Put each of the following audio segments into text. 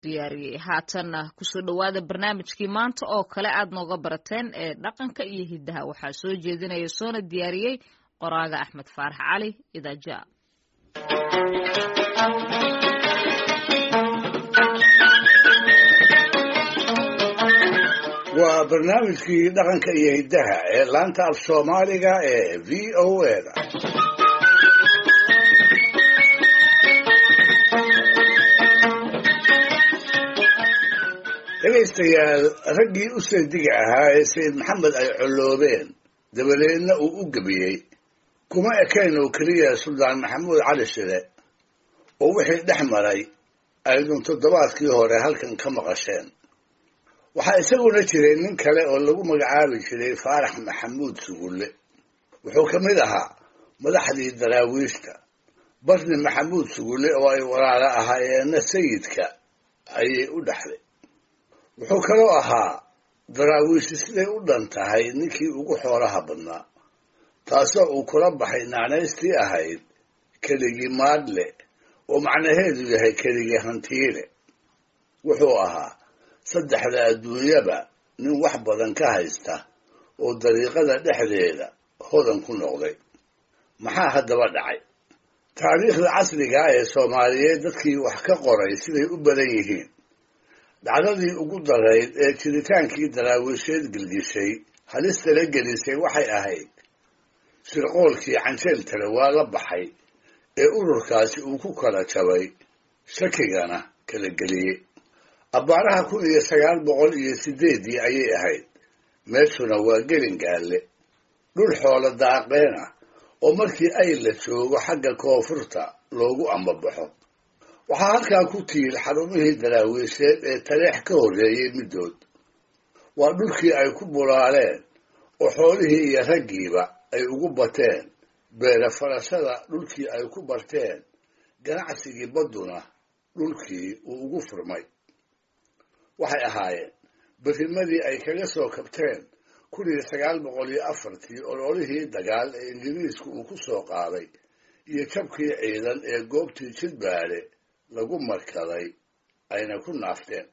diyaariyey haatanna kusoo dhowaada barnaamijkii maanta oo kale aad nooga barateen ee dhaqanka iyo hiddaha waxaa soo jeedinaya soona diyaariyey qoraaga axmed faarax cali idaaja waa barnaamijkii dhaqanka iyo hiddaha ee laanta af soomaaliga ee v o a da dhegaystayaal raggii u seediga ahaa ee sayid maxamed ay colloobeen dabadeedna uu u gebiyey kuma ekayn oo keliya suldaan maxamuud cali shile oo wixii dhex maray aydun toddobaadkii hore halkan ka maqasheen waxaa isaguna jiray nin kale oo lagu magacaabi jiray faarax maxamuud sugulle wuxuu ka mid ahaa madaxdii daraawiishta barni maxamuud sugulle oo ay walaalo ahaayeenna sayidka ayay u dhexday wuxuu kaloo ahaa daraawiishi siday u dhan tahay ninkii ugu xoolaha badnaa taasoo uu kula baxay naanaystii ahayd keligii maadle oo macnaheedu yahay keligii hantiile wuxuu ahaa saddexda adduunyaba nin wax badan ka haysta oo dariiqada dhexdeeda hodan ku noqday maxaa haddaba dhacay taariikhda casrigaa ee soomaaliyeed dadkii wax ka qoray siday u badan yihiin dhacdadii ugu darayd ee jiritaankii daraawiisheed gelgishay halistala gelisay waxay ahayd shirqoolkii canjeel tale waa la baxay ee ururkaasi uu ku kala jabay shakigana kala geliyey abbaaraha kun iyo sagaal boqol iyo sideeddii ayay ahayd meeshuna waa gelingaalle dhul xoolo daaqeen ah oo markii ay la joogo xagga koonfurta loogu ambabaxo waxaa halkaa ku tiil xarumihii daraawiisheed ee taleex ka horreeyey middood waa dhulkii ay ku bulaaleen oo xoolihii iyo raggiiba ay ugu bateen beera farashada dhulkii ay ku barteen ganacsigii badduna dhulkii uu ugu furmay waxay ahaayeen berimadii ay kaga soo kabteen kun iyo sagaal boqol iyo afartii ololihii dagaal ee ingiriisku uu ku soo qaaday iyo jabkii ciidan ee goobtii jidbaale lagu markaday ayna ku naafteen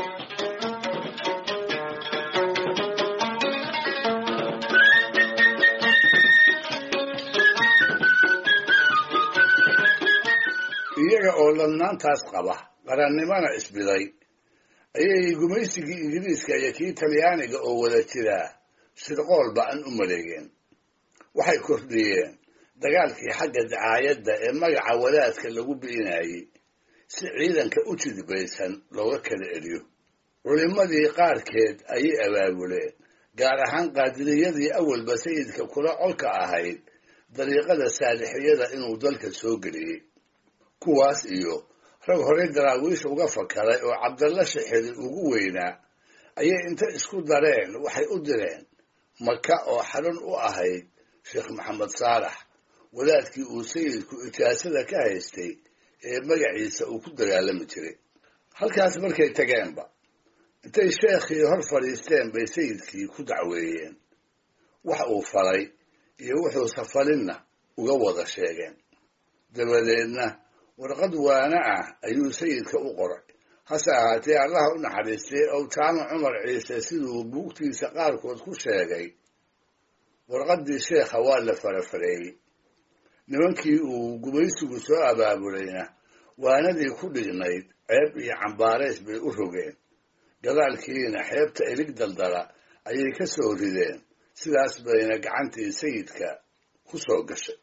iyaga oo ladnaantaas qaba qarannimana isbiday ayay gumaysigii ingiriiska iyo kii talyaaniga oo wada jiraa shirqool ba-an u maleegeen waxay kordhiyeen dagaalkii xagga dacaayadda ee magaca wadaadka lagu bi'inayey si ciidanka u jidbaysan looga kala eliyo culimmadii qaarkeed ayay abaabuleen gaar ahaan qaadiriyadii awalba sayidka kula colka ahayd dariiqada saalixiyada inuu dalka soo geliyey kuwaas iyo rag horey daraawiish uga fakaray oo cabdalla shixiri ugu weynaa ayay inta isku dareen waxay u direen maka oo xarun u ahayd sheekh maxamed saalax wadaadkii uu sayidku ijaasada ka haystay ee magaciisa uu ku dagaalami jiray halkaas markay tageenba intay sheekhii hor fadhiisteen bay sayidkii ku dacweeyeen wax uu falay iyo wuxuu safalinna uga wada sheegeen dabadeedna warqad waana ah ayuu sayidka u qoray hase ahaatee allaha u naxariistay ow jaamac cumar ciise siduu buugtiisa qaarkood ku sheegay warqaddii sheekha waa la farafareeyey nimankii uu gumaysigu soo abaabulayna waanadii ku dhignayd ceeb iyo cambaarays bay u rogeen gadaalkiina xeebta ilig daldala ayay ka soo rideen sidaas bayna gacantii sayidka ku soo gashay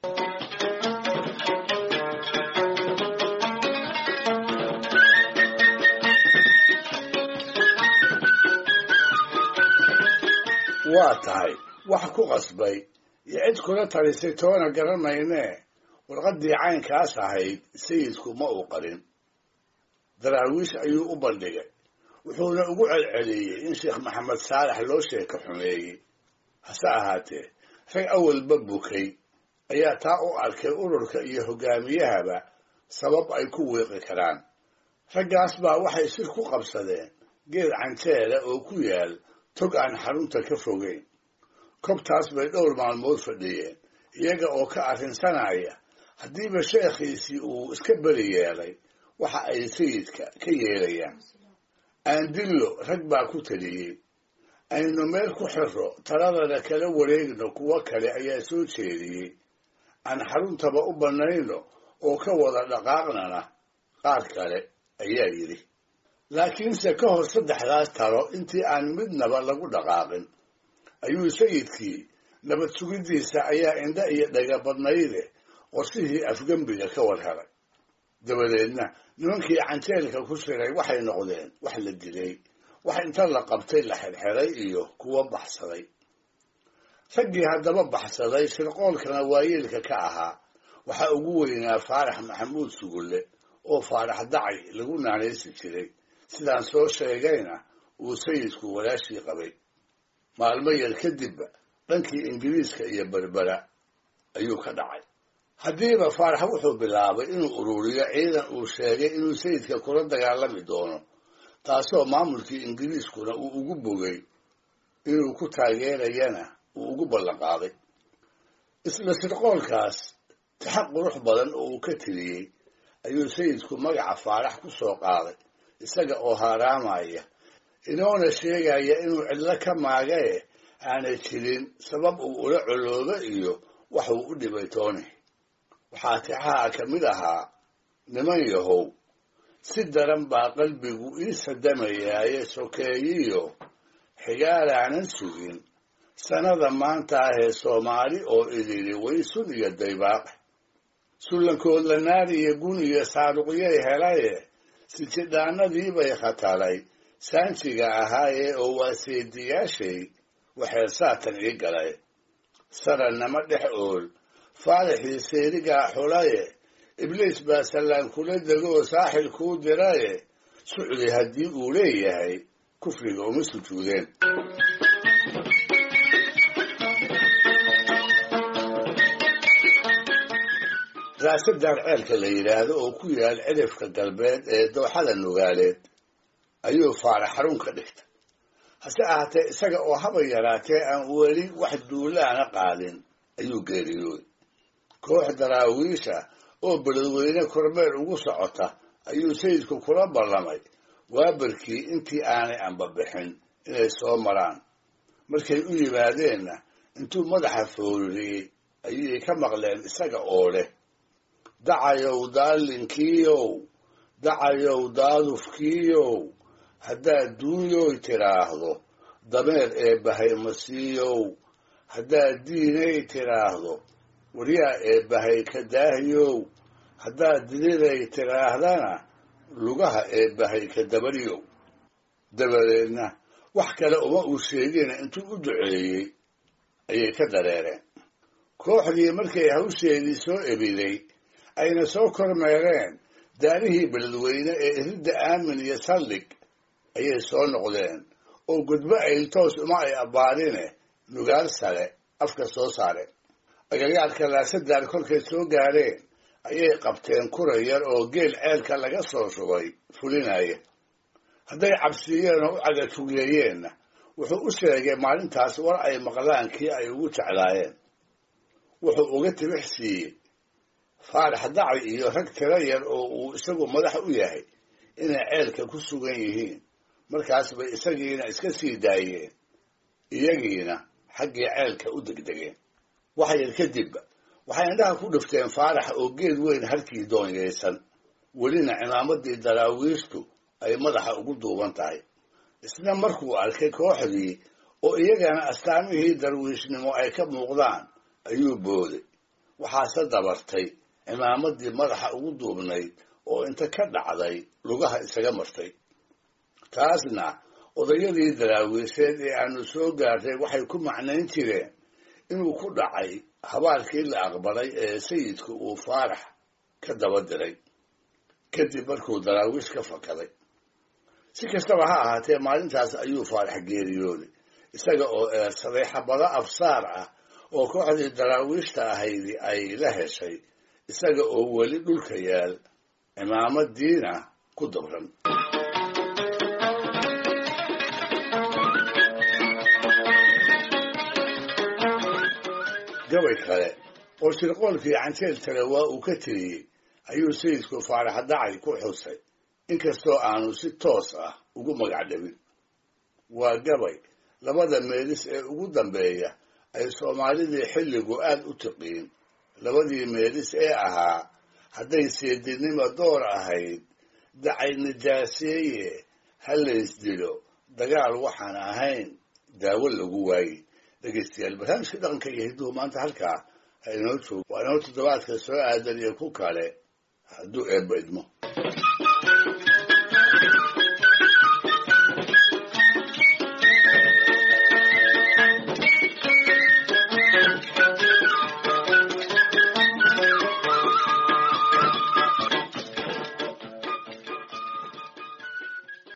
waa tahay wax ku qasbay iyo cid kula talisay toona garan maynee warqaddii caynkaas ahayd sayidku ma uu qarin daraawiish ayuu u bandhigay wuxuuna ugu celceliyey in sheekh maxamed saalax loo sheeka xumeeyey hase ahaatee rag awalba bukay ayaa taa u arkay ururka iyo hoggaamiyahaba sabab ay ku wiiqi karaan raggaas baa waxay sir ku qabsadeen geed canjeela oo ku yaal tog aan xarunta ka fogeyn kobtaas bay dhowr maalmood fadhiyeen iyaga oo ka arrinsanaya haddiiba sheekhiisii uu iska beri yeelay waxa ay sayidka ka yeelayaan aandillo rag baa ku taliyey aynu meel ku xirro taladana kala wareegno kuwo kale ayaa soo jeediyey aan xaruntaba u bannayno oo ka wada dhaqaaqnana qaar kale ayaa yidhi laakiinse ka hor saddexdaas talo intii aan midnaba lagu dhaqaaqin ayuu sayidkii nabad sugiddiisa ayaa indha iyo dhaga badnayde qorsihii afgembiga ka war helay dabadeedna nimankii canjeelka ku siray waxay noqdeen wax la dilay wax inta la qabtay la xirxiray iyo kuwo baxsaday raggii haddaba baxsaday shirqoolkana waayeelka ka ahaa waxaa ugu weynaa faarax maxamuud sugulle oo faarax dacay lagu naanaysi jiray sidaan soo sheegayna uu sayidku walaashii qabay maalmo yar kadibba dhankii ingiriiska iyo berbera ayuu ka dhacay haddiiba faarax wuxuu bilaabay inuu ururiyo ciidan uu sheegay inuu sayidka kula dagaalami doono taasoo maamulkii ingiriiskuna uu ugu bogay inuu ku taageerayana uu ugu ballanqaaday isla shirqoolkaas taxaq qurux badan oo uu ka tiriyey ayuu sayidku magaca faarax ku soo qaaday isaga oo haaraamaya inoona sheegaya inuu cidlo ka maagae aanay jirin sabab uu ula coloobo iyo wax uu u dhibay tooni waxaa tixaha ka mid ahaa niman yahow si daran baa qalbigu ii sadamayaaye sokeeyiyo xigaalaanan sugin sannada maanta ahee soomaali oo idili waysun iyo daybaaqe sullankood la naari iyo gun iyo saaruqyay helaye sijidhaanadiibay khatalay saanjiga ahaaye oo waa seediyaashay waxay saatan ii galay sarannama dhex ool faaraxii seerigaa xulaye ibliis baa sallaan kula degoo saaxil kuu diraye sucdi haddii uu leeyahay kufriga uma sujuudeen raasadaan ceelka la yidhaahdo oo ku yaal cidhifka galbeed ee dooxada nugaaleed ayuu faarax xarun ka dhigtay hase ahaatee isaga oo haba yaraatee aan weli wax duulaana qaadin ayuu geeriyooday koox daraawiisha oo beledweyne kormeer ugu socota ayuu sayidku kula ballamay waabarkii intii aanay anbabixin inay soo maraan markay u yimaadeenna intuu madaxa fooriyey ayay ka maqleen isaga oo leh dacayow daalinkiiyow dacayow daadufkiiyow haddaad duunyoy tidhaahdo dameer ee bahaymasiiyow haddaad diinay tidhaahdo waryaa ee bahay ka daahiyow haddaad diliday tidhaahdana lugaha ee bahay ka dabaryow dabadeedna wax kale uma uu sheegina intuu u duceeyey ayay ka dareereen kooxdii markay hawsheedii soo ebiday ayna soo kormeereen daarihii beledweyne ee iridda aamin iyo saldhig ayay soo noqdeen oo gudbo ayltoos uma ay abbaarine nugaal sare afka soo saareen agagaarka laasadaan kolkay soo gaadheen ayay qabteen kura yar oo geel ceelka laga soo shubay fulinaya hadday cabsiiyeen oo u cagatugeeyeenna wuxuu u sheegay maalintaas war ay maqlaan kii ay ugu jeclaayeen wuxuu uga tibix siiyey faarax daci iyo rag tiro yar oo uu isagu madax u yahay inay ceelka ku sugan yihiin markaas bay isagiina iska sii daayeen iyagiina xaggii ceelka u degdegeen wax yar kadibba waxay indhaha ku dhifteen faarax oo geed weyn halkii doonyaysan welina cimaamadii daraawiishtu ay madaxa ugu duuban tahay isna markuu arkay kooxdii oo iyagana astaamihii darwiishnimo ay ka muuqdaan ayuu booday waxaase dabartay cimaamadii madaxa ugu duubnayd oo inta ka dhacday lugaha isaga martay taasna odayadii daraawiisheed ee aanu soo gaartay waxay ku macnayn jireen inuu ku dhacay habaalkii la aqbalay ee sayidku uu faarax ka daba diray kadib markuu daraawiish ka fakaday si kastaba ha ahaatee maalintaas ayuu faarax geeriyooday isaga oo eersaday xabado absaar ah oo kooxdii daraawiishta ahaydi ay la heshay isaga oo weli dhulka yaal cimaamadiina ku dabran gabay kale oo shirqoolkii canjeel tale waa uu ka tiriyey ayuu sayidku faarax dacay ku xusay inkastoo aanu si toos ah ugu magac dhabin waa gabay labada meelis ee ugu dambeeya ay soomaalidii xilligu aad u tiqiin labadii meelis ee ahaa hadday seedinima door ahayd dacay nijaaseeye ha laysdilo dagaal waxaan ahayn daawo lagu waayey dhegeystayaal barnaamijka dhaqanka iyo hidduhu maanta halkaa ha inoo joogo waa inoo toddobaadka soo aadan iyo ku kale hadduu eebba idmo